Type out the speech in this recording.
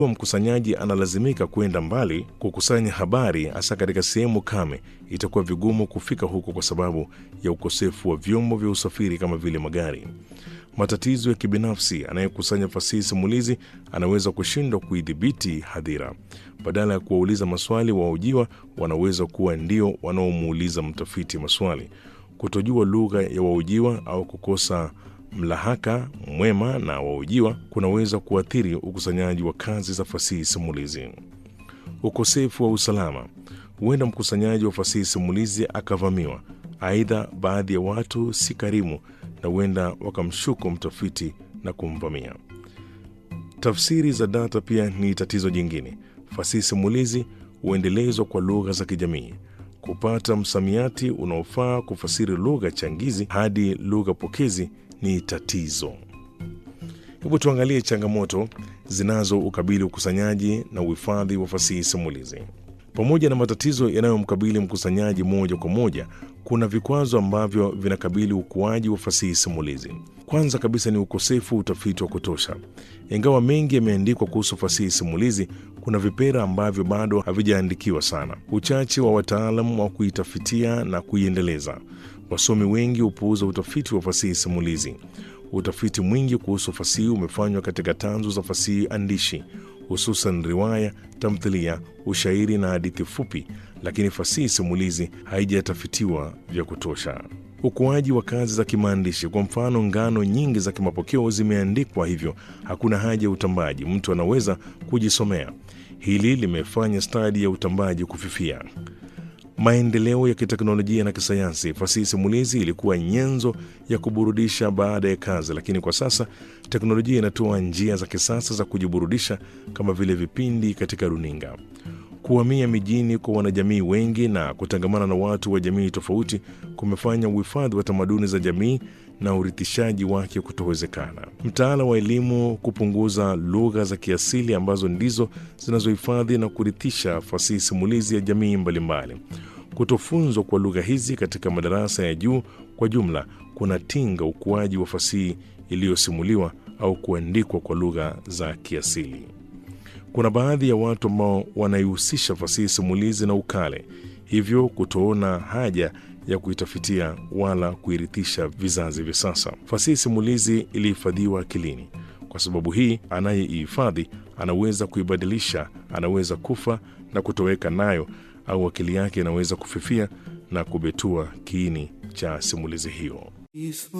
mkusanyaji analazimika kwenda mbali kukusanya habari, hasa katika sehemu kame, itakuwa vigumu kufika huko kwa sababu ya ukosefu wa vyombo vya usafiri kama vile magari. Matatizo ya kibinafsi, anayekusanya fasihi simulizi anaweza kushindwa kuidhibiti hadhira. Badala ya kuwauliza maswali, wahojiwa wanaweza kuwa ndio wanaomuuliza mtafiti maswali. Kutojua lugha ya wahojiwa au kukosa mlahaka mwema na wahojiwa kunaweza kuathiri ukusanyaji wa kazi za fasihi simulizi. Ukosefu wa usalama, huenda mkusanyaji wa fasihi simulizi akavamiwa. Aidha, baadhi ya watu si karimu na huenda wakamshuku mtafiti na kumvamia. Tafsiri za data pia ni tatizo jingine. Fasihi simulizi huendelezwa kwa lugha za kijamii. Kupata msamiati unaofaa kufasiri lugha changizi hadi lugha pokezi ni tatizo. Hebu tuangalie changamoto zinazoukabili ukusanyaji na uhifadhi wa fasihi simulizi. Pamoja na matatizo yanayomkabili mkusanyaji moja kwa moja, kuna vikwazo ambavyo vinakabili ukuaji wa fasihi simulizi. Kwanza kabisa ni ukosefu wa utafiti wa kutosha. Ingawa mengi yameandikwa kuhusu fasihi simulizi, kuna vipera ambavyo bado havijaandikiwa sana. Uchache wa wataalam wa kuitafitia na kuiendeleza. Wasomi wengi hupuuza utafiti wa fasihi simulizi. Utafiti mwingi kuhusu fasihi umefanywa katika tanzu za fasihi andishi, hususan riwaya, tamthilia, ushairi na hadithi fupi, lakini fasihi simulizi haijatafitiwa vya kutosha. Ukuaji wa kazi za kimaandishi, kwa mfano, ngano nyingi za kimapokeo zimeandikwa, hivyo hakuna haja ya utambaji, mtu anaweza kujisomea. Hili limefanya stadi ya utambaji kufifia. Maendeleo ya kiteknolojia na kisayansi. Fasihi simulizi ilikuwa nyenzo ya kuburudisha baada ya kazi, lakini kwa sasa teknolojia inatoa njia za kisasa za kujiburudisha kama vile vipindi katika runinga. Kuhamia mijini kwa wanajamii wengi na kutangamana na watu wa jamii tofauti kumefanya uhifadhi wa tamaduni za jamii na urithishaji wake kutowezekana. Mtaala wa elimu kupunguza lugha za kiasili ambazo ndizo zinazohifadhi na kurithisha fasihi simulizi ya jamii mbalimbali. Kutofunzwa kwa lugha hizi katika madarasa ya juu kwa jumla kunatinga ukuaji wa fasihi iliyosimuliwa au kuandikwa kwa lugha za kiasili. Kuna baadhi ya watu ambao wanaihusisha fasihi simulizi na ukale, hivyo kutoona haja ya kuitafitia wala kuirithisha vizazi vya sasa. Fasihi simulizi ilihifadhiwa akilini. Kwa sababu hii, anayeihifadhi anaweza kuibadilisha, anaweza kufa na kutoweka nayo, au akili yake inaweza kufifia na kubetua kiini cha simulizi hiyo.